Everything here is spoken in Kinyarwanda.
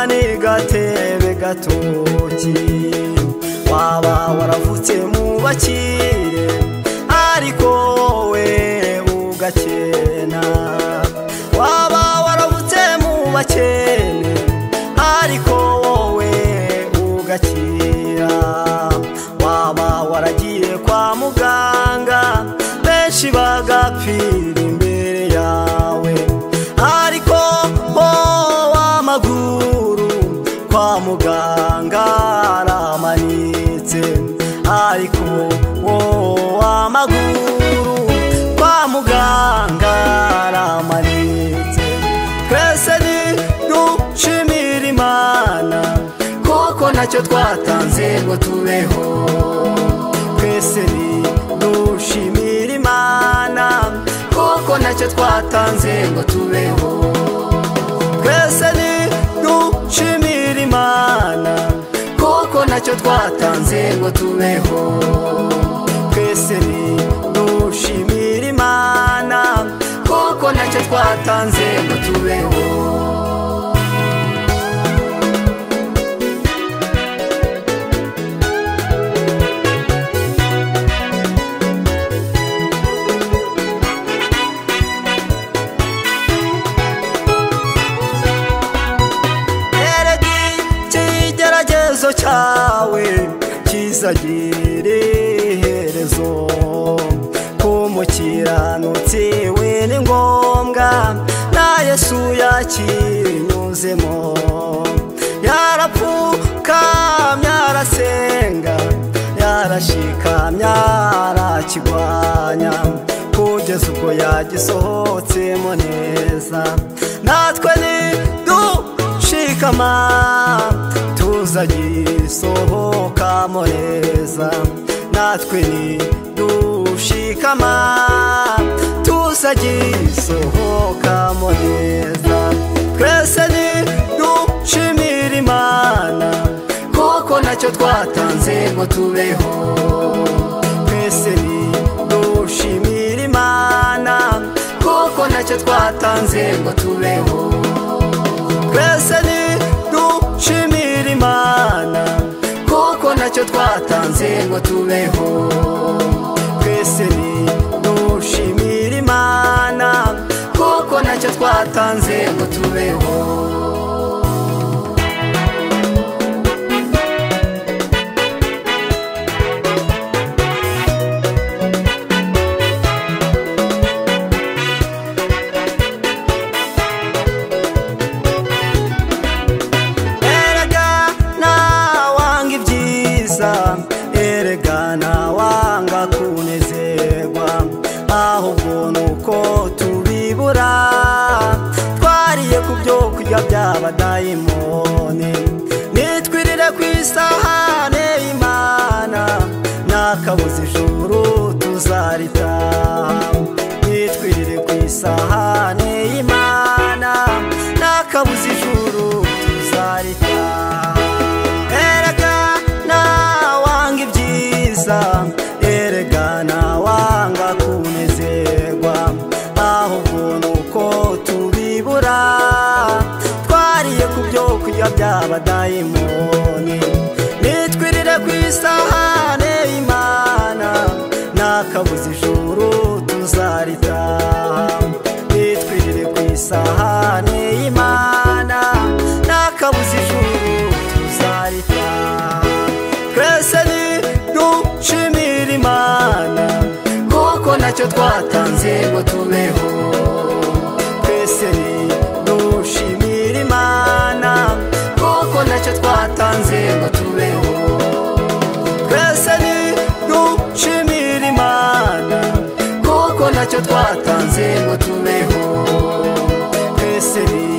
ni gatebe gatoki waba waravutse mu bakire ariko wowe ugakena waba waravutse mu bakene ariko wowe ugakira waba waragiye kwa muganga benshi bagapfira imbere yawe ariko ho w'amaguru kwa muganga aramanitse ariko wo w'amaguru kwa muganga aramanitse twese ni dushimira imana kuko ntacyo twatanze ngo tubeho twese ni dushimira imana kuko ntacyo twatanze ngo tubeho twese ni dushimira imana kuko ntacyo twatanze ngo tubeho twese ni dushimira imana kuko ntacyo twatanze ngo tubeho eregi ikigeragezo cyawe kizagira iherezo ku mukiranutsi we ni ngombwa na yesu yakinyuzemo yarapfukamye arasenga yarashikamye arakigwanya kugeza ubwo yagisohotsemo neza natwe ni dushikama tuzagisohokamo neza natwe ni dushikama tuzagisohokamo neza twese ni dushimira imana kuko ntacyo twatanze ngo tubeho twese ni dushimira imana kuko ntacyo twatanze ngo tubeho twese ni dushimira imana kuko ntacyo twatanze ngo tubeho twese ni dushimira imana kuko ntacyo twatanze ngo tubeho erega nawanga ibyiza erega nawanga kunezerwa ahubwo nuko tubibura twariye ku byo kurya by'abadayimoni nitwirire ku isahane y'imana n'akabuze ijuru tuzaritaha nitwirire ku isahane y'imana n'akabuze ijuru tuzaritaha erega nawanga ibyiza erega nawanga kunezerwa ahubwo nuko tubibura twariye ku byo kurya by'abadayimoni nitwirire ku isahane y'imana n'akabuze ijuru tuzaritaha nitwirire ku isahane y'imana n'akabuze ijuru tuzaritaha twese ni dushimira imana kuko ntacyo twatanze ngo tubeho twese ni dushimira imana kuko ntacyo twatanze ngo tubeho twese ni dushimira imana kuko ntacyo twatanze ngo tubeho twese ni